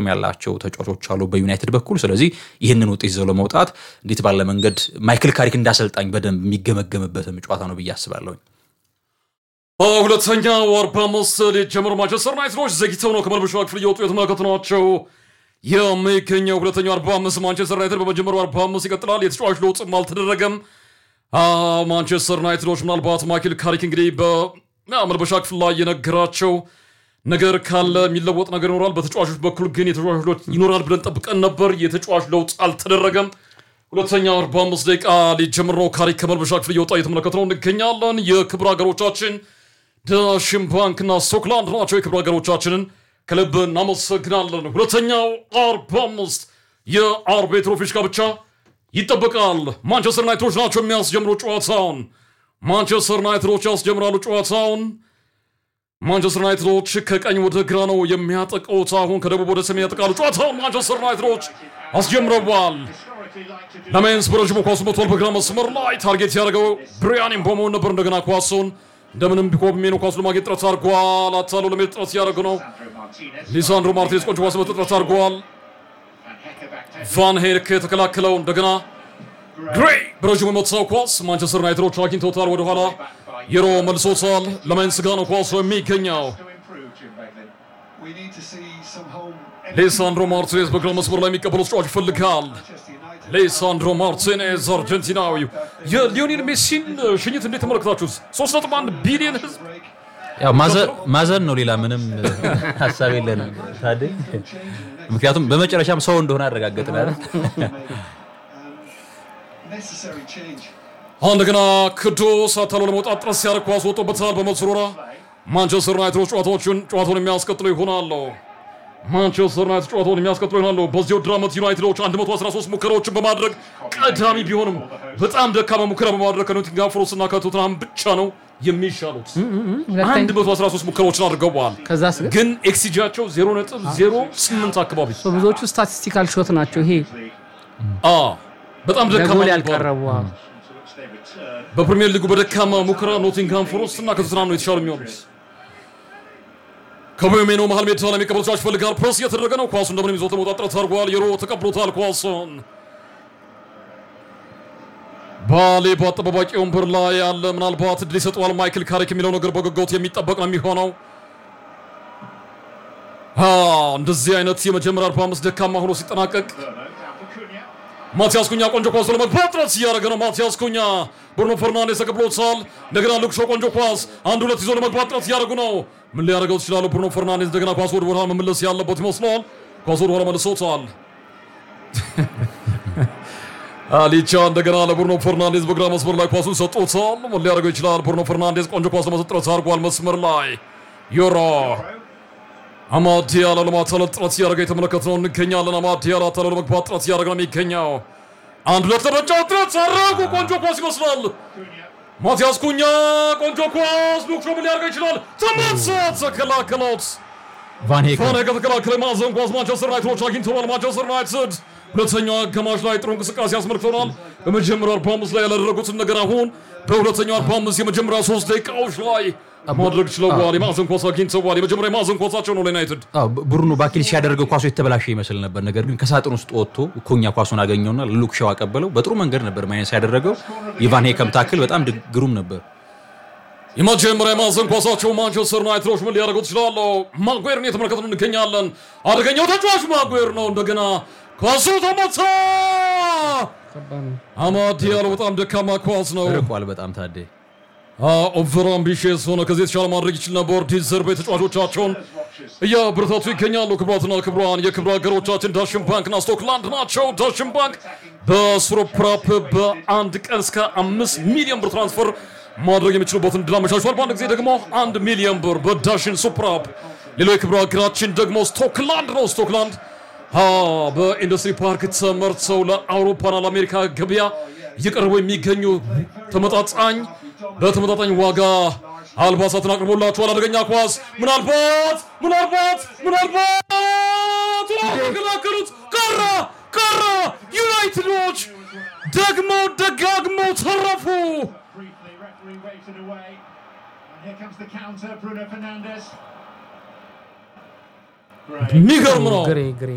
አቅም ያላቸው ተጫዋቾች አሉ በዩናይትድ በኩል። ስለዚህ ይህንን ውጤት ይዘው ለመውጣት እንዴት ባለ መንገድ ማይክል ካሪክ እንዳሰልጣኝ በደንብ የሚገመገምበትም ጨዋታ ነው ብዬ አስባለሁኝ። ሁለተኛው አርባ አምስት ሊጀምር ማንቸስተር ዩናይትዶች ዘግተው ነው ከመልበሻ ክፍል እየወጡ የተመለከቱ ናቸው የሚገኘው። ሁለተኛው አርባ አምስት ማንቸስተር ዩናይትድ በመጀመሪያው አርባ አምስት ይቀጥላል። የተጫዋች ለውጥም አልተደረገም። ማንቸስተር ዩናይትዶች ምናልባት ማይክል ካሪክ እንግዲህ በመልበሻ ክፍል ላይ የነገራቸው ነገር ካለ የሚለወጥ ነገር ይኖራል። በተጫዋቾች በኩል ግን የተጫዋች ለውጥ ይኖራል ብለን ጠብቀን ነበር። የተጫዋች ለውጥ አልተደረገም። ሁለተኛው 45 ደቂቃ ሊጀምር ነው። ካሪክ ከመልበሻ ክፍል እየወጣ እየተመለከት ነው እንገኛለን። የክብር ሀገሮቻችን ዳሽን ባንክና ስኮትላንድ ናቸው። የክብር ሀገሮቻችንን ከልብ እናመሰግናለን። ሁለተኛው 45 የአርቤትሮ ፊሽካ ብቻ ይጠበቃል። ማንቸስተር ዩናይትዶች ናቸው የሚያስጀምሩ ጨዋታውን። ማንቸስተር ዩናይትዶች ያስጀምራሉ ጨዋታውን። ማንቸስተር ዩናይትዶች ከቀኝ ወደ ግራ ነው የሚያጠቁት። አሁን ከደቡብ ወደ ሰሜን ያጠቃሉ ጨዋታውን። ማንቸስተር ዩናይትዶች አስጀምረዋል። ለሜንስ በረዥሙ ኳሱ መቷል። በግራ መስመር ላይ ታርጌት ያደረገው ብሪያን ምቦሞን ነበር። እንደገና ኳሱን እንደምንም ቢኮብሜ ነው ኳሱ ለማግኘት ጥረት አድርጓል። አታሎ ለመሄድ ጥረት እያደረገ ነው። ሊሳንድሮ ማርቲኔዝ ቆንጆ ኳስ መጠ ጥረት አድርጓል። ቫን ሄርክ የተከላከለው እንደገና ግሬይ በረዥሙ የመታው ኳስ ማንቸስተር ዩናይትዶች አግኝተውታል። ወደኋላ የሮ መልሶታል። ለሜንስ ጋ ነው ኳሱ የሚገኘው። ሌሳንድሮ ማርቲኔዝ በግራ መስመር ላይ የሚቀበለው ተጫዋች ይፈልጋል። ሌሳንድሮ ማርቲኔዝ አርጀንቲናዊው የሊዮኔል ሜሲን ሽኝት እንዴት ተመለከታችሁት? 3.1 ቢሊዮን ህዝብ ያው ማዘን ነው፣ ሌላ ምንም ሀሳብ የለንም ታዴ። ምክንያቱም በመጨረሻም ሰው እንደሆነ አረጋገጥን አይደል? አሁን እንደገና ክዶስ አታሎ ለመውጣት ጥረት ሲያደርግ ኳስ ወጥቶበታል። በመስሮራ ማንቸስተር ዩናይትዶች ጨዋታዎችን ጨዋታውን የሚያስቀጥሉ ይሆናሉ። ማንቸስተር ዩናይትድ ጨዋታውን የሚያስቀጥሉ ይሆናሉ። በዚህ ውድድር ዓመት ዩናይትዶች 113 ሙከራዎችን በማድረግ ቀዳሚ ቢሆንም በጣም ደካማ ሙከራ በማድረግ ከኖቲንግሃም ፎረስት እና ከቶትንሃም ብቻ ነው የሚሻሉት። 113 ሙከራዎችን አድርገዋል። ከዛስ ግን ግን ኤክሲጂያቸው 0.08 አካባቢ ብዙዎቹ ስታቲስቲካል ሾት ናቸው። ይሄ አ በጣም ደካማ ለጎል የሚባሉ ያልቀረቡ በፕሪሚየር ሊጉ በደካማ ሙከራ ኖቲንግሃም ፎረስት እና ከቶትንሃም ነው የተሻሉ የሚሆኑት። ከቦሜኖ መሀል ሜዳ ላይ የሚቀበል ተጫዋች ይፈልጋል። ፕረስ እየተደረገ ነው። ኳሱ እንደምንም ይዞት ለመውጣት ጥረት አድርጓል። የሮ ተቀብሎታል ኳሱን። ባሌ በአጠባባቂ ወንበር ላይ ያለ ምናልባት እድል ይሰጠዋል ማይክል ካሪክ የሚለው ነገር በጉጉት የሚጠበቅ ነው የሚሆነው። አ እንደዚህ አይነት የመጀመሪያ 45 ደካማ ሆኖ ሲጠናቀቅ ማቲያስ ኩኛ ቆንጆ ኳስ ለመግባት ጥረት እያደረገ ነው። ማቲያስ ኩኛ ብሩኖ ፈርናንዴስ ተቀብሎታል። እንደገና ሉክሾ ቆንጆ ኳስ አንድ ሁለት ይዞ ለመግባት ጥረት እያደረጉ ነው። ምን ሊያደርገው ይችላሉ? ብሩኖ ፈርናንዴስ እንደገና ኳስ ወደ ኋላ መመለስ ያለበት ይመስለዋል። ኳስ ወደ ኋላ መልሶታል። አሊቻ እንደገና ለብሩኖ ፈርናንዴዝ በግራ መስመር ላይ ኳሱን ሰጥቶታል። ምን ሊያደርገው ይችላል? ብሩኖ ፈርናንዴዝ ቆንጆ ኳስ ለመስጠት ጥረት አድርጓል። መስመር ላይ ዮሮ አማድ ያለ ለማታለል ጥረት እያደረገ የተመለከትነው እንገኛለን። አማድ ያለ አታለ ለመግባት ጥረት እያደረገ ነው የሚገኘው። አንድ ሁለት ለመጫወት ጥረት አደረጉ። ቆንጆ ኳስ ይመስላል። ማቲያስ ኩኛ ቆንጆ ኳስ ሉክሾ ምን ሊያደርገው ይችላል? ተመልሶት ተከላከሉት። ቫን ሄክ ቫን ሄክ ከተከላከለ ማዕዘን ኳስ ማንቸስተር ዩናይትዶች አግኝተዋል። ማንቸስተር ዩናይትድ ሁለተኛው አጋማሽ ላይ ጥሩ እንቅስቃሴ አስመልክተናል። በመጀመሪያው 45 ላይ ያላደረጉትን ነገር አሁን በሁለተኛው 45 የመጀመሪያ ሶስት ደቂቃዎች ላይ ማድረግ ችለዋል። የማዕዘን ኳስ አግኝተዋል። የመጀመሪያ የማዕዘን ኳሳቸው ነው ለዩናይትድ። ብሩኖ ባኪል ሲያደርገው ኳሱ የተበላሸ ይመስል ነበር። ነገር ግን ከሳጥን ውስጥ ወጥቶ ኩኛ ኳሱን አገኘውና ሉክ ሻው አቀበለው። በጥሩ መንገድ ነበር ማይነስ ያደረገው። የቫን ሄከም ታክል በጣም ድ- ግሩም ነበር። የመጀመሪያ የማዕዘን ኳሳቸው ማንቸስተር ዩናይትዶች ምን ሊያደርጉት ይችላሉ? ማጉዌርን እየተመለከትን እንገኛለን። አደገኛው ተጫዋች ማጉዌር ነው። እንደገና ኳሱ ተመታ። አማድ ያለው በጣም ደካማ ኳስ ነው። ርቋል በጣም ታዴ። ኦቨር አምቢሽስ ሆነ። ከዚህ የተሻለ ማድረግ ይችል ነበር። ዲዘርቤ ተጫዋቾቻቸውን እያበረታቱ ይገኛሉ። ክቡራትና ክቡራን የክብረ ሀገሮቻችን ዳሽን ባንክና ስቶክላንድ ናቸው። ዳሽን ባንክ በሱሮፕራፕ በአንድ ቀን እስከ አምስት ሚሊዮን ብር ትራንስፈር ማድረግ የሚችሉበትን እድል አመቻችቷል። በአንድ ጊዜ ደግሞ አንድ ሚሊዮን ብር በዳሽን ሱፕራፕ። ሌላው የክብረ ሀገራችን ደግሞ ስቶክላንድ ነው። ስቶክላንድ አ በኢንዱስትሪ ፓርክ ተመርተው ለአውሮፓና ለአሜሪካ ገበያ እየቀረቡ የሚገኙ ተመጣጣኝ በተመጣጣኝ ዋጋ አልባሳትን አቅርቦላችኋል። አደገኛ ኳስ ምናልባት ምናልባት ምናልባት ተከላከሉት። ቀረ ቀረ። ዩናይትዶች ደግመው ደጋግመው ተረፉ። Briefly, referee waved it away. And here comes the counter, Bruno Fernandes. የሚገርም ነው። ግሬ ግሬ